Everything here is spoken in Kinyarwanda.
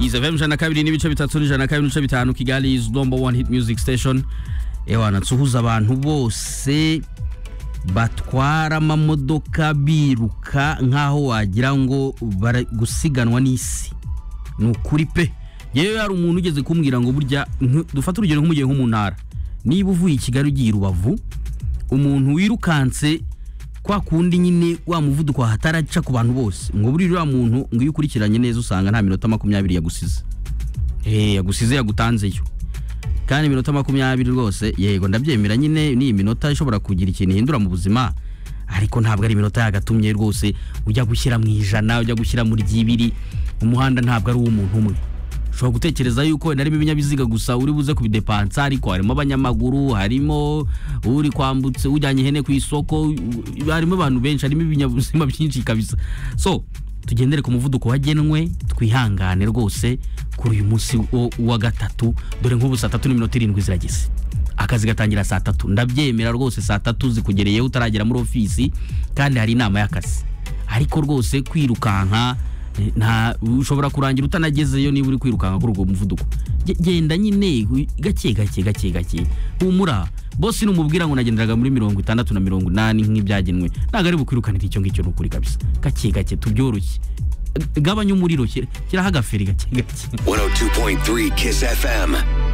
izi fm ijana na kabiri n'ibice bitatu n'ijana na kabiri n'ibice bitanu kigali izi dombo wani hiti miyuziki siteshoni ewa natsuhuza abantu bose batwara amamodoka biruka nk'aho wagira ngo bari gusiganwa n'isi ni ukuri pe yewe hari umuntu ugeze kumbwira ngo burya nk- dufate urugero nk'umugihe nko mu ntara niba uvuye i kigali ugiye i rubavu umuntu wirukanse kwa kundi nyine wa muvuduko hataraca ku bantu bose ngo buriya uriya muntu ngo iyo ukurikiranye neza usanga nta minota makumyabiri yagusize Eh, yagusize yagutanzeyo kandi iminota makumyabiri rwose yego ndabyemera nyine ni iminota ishobora kugira ikintu ihindura mu buzima ariko ntabwo ari iminota yagatumye rwose ujya gushyira mu ijana ujya gushyira muri ry'ibiri umuhanda ntabwo ari uw'umuntu umwe ushobora gutekereza yuko wenda harimo ibinyabiziga gusa uri buze kubidepansa ariko harimo abanyamaguru harimo uri kwambutse ujyanye ihene ku isoko harimo abantu benshi harimo ibinyabuzima byinshi kabisa so tugendere ku muvuduko wagenwe twihangane rwose kuri uyu munsi wo- wa gatatu dore nk'ubu saa tatu n'iminota irindwi zirageze akazi gatangira saa tatu ndabyemera rwose saa tatu zikugereyeho utaragera muri ofisi kandi hari inama y'akazi ariko rwose kwirukanka eh, nta ushobora kurangira utanagezeyo niba uri kwirukanka kuri uwo muvuduko Ge- genda nyine wi- gake gake gake gake humura bose numubwira ngo nagenderaga muri mirongo itandatu na mirongo inani nk'ibyagenwe ntabwo ari bukwirukanira icyo ngicyo ni ukuri kabisa gake gake tubyoroshye gabanya umuriro shyira- shyiraho agaferi gake gake 102.3 Kiss FM.